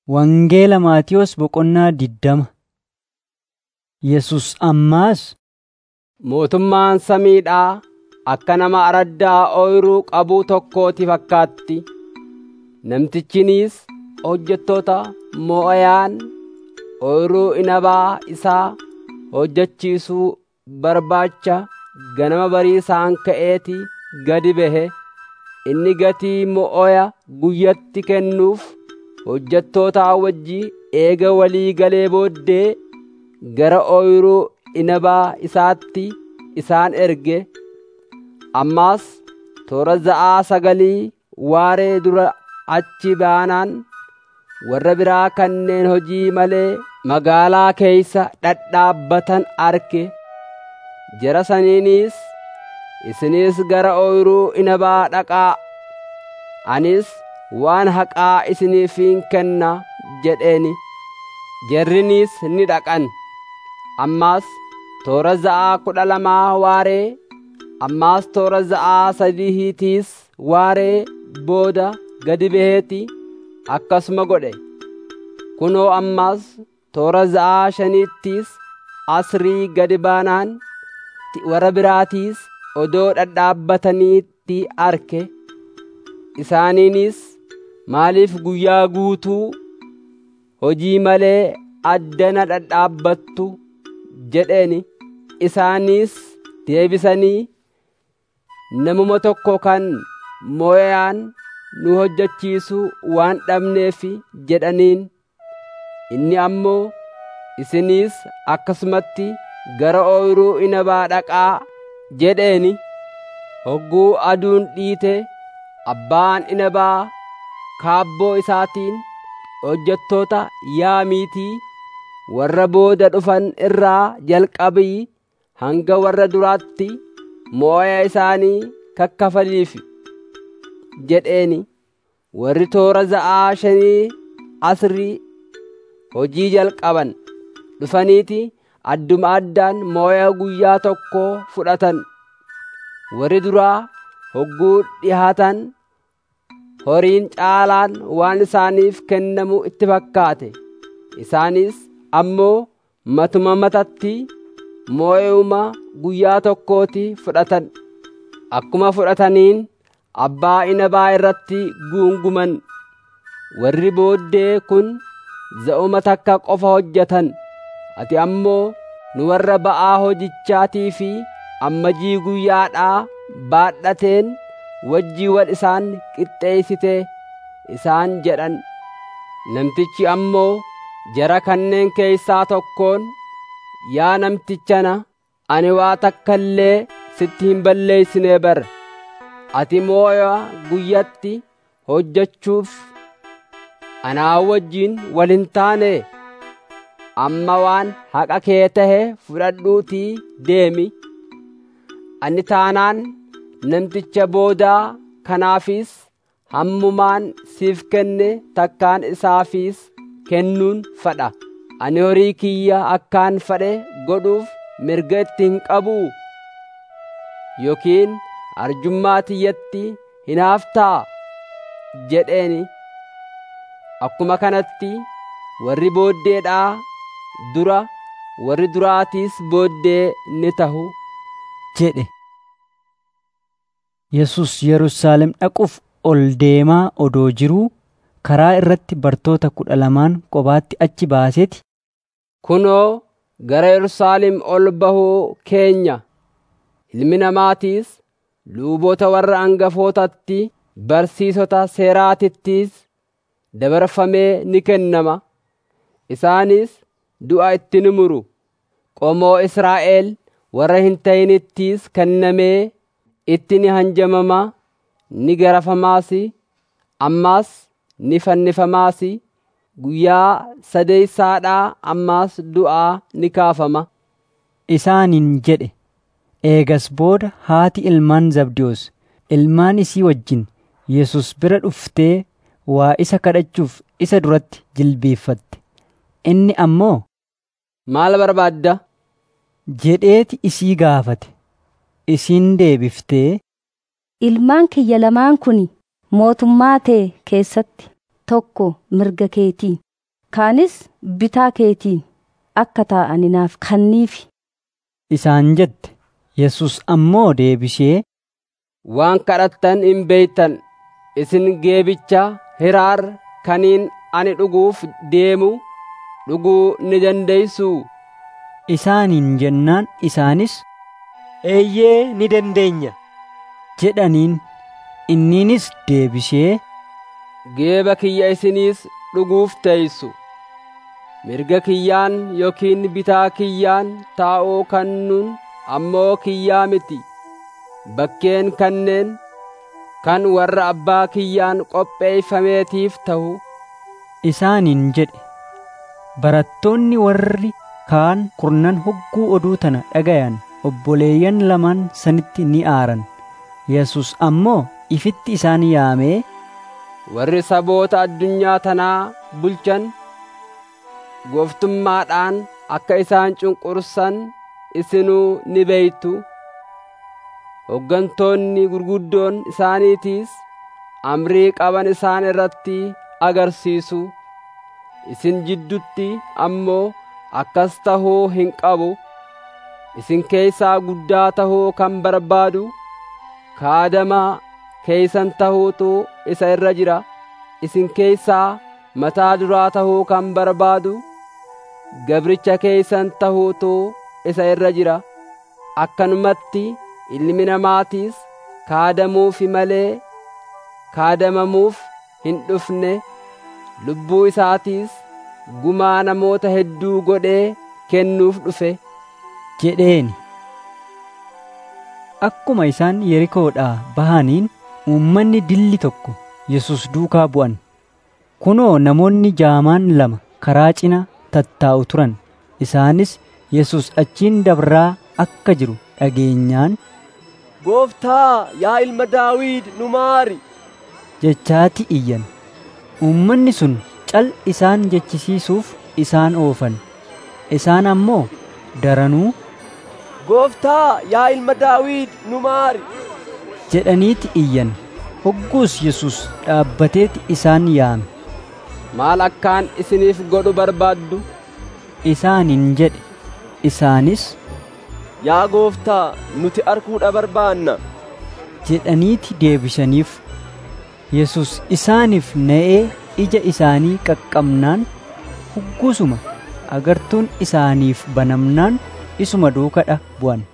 Wangeela Maatiyos boqonnaa diddama. Yesus ammaas Mootummaan samiidhaa akka nama araddaa ooyiruu qabuu tokkooti fakkaatti. Namtichinis hojjettoota mo'ayaan ooyiruu inabaa isaa hojjechiisuu barbaacha ganama bariisaan ka'eeti gadi bahe. Inni gatii mo'oya guyyatti kennuuf hojjettootaa wajji eega walii galee booddee gara ooyiruu inabaa isaatti isaan erge. Ammas toora za'aa sagalii waaree dura achi baanaan warra biraa kanneen hojii malee magaalaa keeysa dhadhaabbatan arge. Jara saniinis isinis gara ooyiruu inabaa dhaqaa. Anis waan haqaa isiniifin kenna jedheeni. Jarrinis ni dhaqan. Ammas toora za'aa kudha lamaa waaree ammaas toora za'aa sadiitiis waaree booda gadi baheeti akkasuma godhe. Kunoo ammas toora za'aa shaniittis asrii gadi baanaan warra biraatiis odoo dhadhaabbataniitti arge. Isaaniinis maaliif guyyaa guutuu hojii malee addana dhadhaabbattu jedheeni. Isaanis deebisanii namuma tokko kan mo'ayaan nu hojjechiisu waan dhabneef jedhaniin. Inni ammoo isinis akkasumatti gara ooyiruu inabaa dhaqaa jedheeni. Hogguu aduun dhiite abbaan inabaa kaabboo isaatiin hojjettoota yaamiitii warra booda dhufan irraa jalqabii hanga warra duraatti mo'aya isaanii kakkafaliif jedheeni. Warri toora za'aa shanii asrii hojii jalqaban dhufaniiti adduma addaan mo'aya guyyaa tokkoo fudhatan. Warri duraa hogguu dhihaatan horiin caalaan waan isaaniif kennamu itti fakkaate. Isaanis ammoo matuma matatti mo'euma guyyaa tokkooti fudhatan. Akkuma fudhataniin abbaa inabaa irratti guunguman. Warri booddee kun za'uma takka qofa hojjetan. Ati ammoo nu warra ba'aa hojichaatii fi ammajii guyyaadhaa baadhateen wajjii wal isaan qixxeessite isaan jedhan. Namtichi ammoo jara kanneen keeysaa tokkoon yaa namtichana ani waa takka illee sitti hin balleeysinee bara. Ati mooya guyyatti hojjechuuf anaa wajjiin wal hin taane amma waan haqa kee tahe fudhadhuutii deemi. Ani taanaan namticha boodaa kanaafis hammumaan siif kenne takkaan isaafis kennuun fadha. Ani horii kiyya akkaan fadhe godhuuf mirga itti hin qabuu? Yookiin arjummaa tiyyatti hinaaftaa? jedheeni. Akkuma kanatti warri booddeedhaa dura warri duraatiis booddee ni tahu jedhe. Yesus Yerusaalem dhaquuf ol deemaa odoo jiruu karaa irratti bartoota kudha lamaan kophaatti achi baaseeti. Kunoo gara Yerusaalem ol bahuu keenya ilmi namaatiis luuboota warra angafootatti barsiisota seeraatittis dabarfamee ni kennama. Isaanis du'a itti ni muru. Qomoo Israa'el warra hin ta'inittis kennamee itti ni hanjamama, ni garafamaas, ammas ni fannifamaas, guyyaa sadeeysaadhaa ammas du'aa ni kaafama. Isaaniin jedhe. Eegas booda haati ilmaan Zabdiyoos ilmaan isii wajjin Yesus bira dhuftee waa isa kadhachuuf isa duratti jilbiiffatte. Inni ammoo Maal barbaadda? jedheeti isii gaafate. Isiin deebiftee Ilmaan kiyya lamaan kun mootummaa tee keessatti tokko mirga keetiin kaanis bitaa keetiin akka taa'ani naaf kanniifi isaan jette yesus ammoo deebishee waan kadhattan hin beeytan isin geebicha hiraar kaniin ani dhuguuf deemu dhuguu ni dandeeysuu isaaniin jennaan isaanis eeyyee ni dandeenya jedhaniin inniinis deebishee geeba kiyya isiniis dhuguuf teeysu mirga kiyyaan yookiin bitaa kiyyaan taa'uu kannuun ammoo kiyyaa miti bakkeen kanneen kan warra abbaa kiyyaan qopheeyfameetiif ta'u isaaniin jedhe barattoonni warri kaan kurnan hogguu oduu tana dhagayan obboleeyyan lamaan sanitti ni aaran yesus ammoo ifitti isaan yaamee warri saboota addunyaa tanaa bulchan gooftummaadhaan akka isaan cunqursan isinuu ni beeytu hoggantoonni gurguddoon isaaniitiis amrii qaban isaan irratti agarsiisu isin jiddutti ammoo akkas tahuu hin qabu isin keeysaa guddaa tahuu kan barbaadu kaadamaa keeysan tahuutu isa irra jira isin keeysaa mataa duraa tahuu kan barbaadu gabricha keeysan tahuutu isa irra jira akkanumatti ilmi namaatiis kaadamuufi malee kaadamamuuf hin dhufne lubbuu isaatiis gumaa namoota hedduu godhee kennuuf dhufe jedheeni akkuma isaan yerikoodhaa bahaniin uummanni dilli tokko yesus duukaa bu'an kunoo namoonni jaamaan lama karaa cina tattaa'u turan isaanis yesus achiin dabraa akka jiru dhageenyaan gooftaa yaa ilma daawiid nu maari jechaati iyyan uummanni sun cal isaan jechisiisuuf isaan oofan isaan ammoo daranuu gooftaa yaa ilma daawiid nu maari jedhaniiti iyyan hogguus yesus dhaabbateeti isaan yaame maal akkaan isiniif godhu barbaaddu isaaniin jedhe isaanis yaa gooftaa nuti arguudha barbaanna jedhaniiti deebisaniif yesus isaaniif na'ee ija isaanii qaqqabnaan hugguusuma agartuun isaaniif banamnaan isuma duukadha bu'an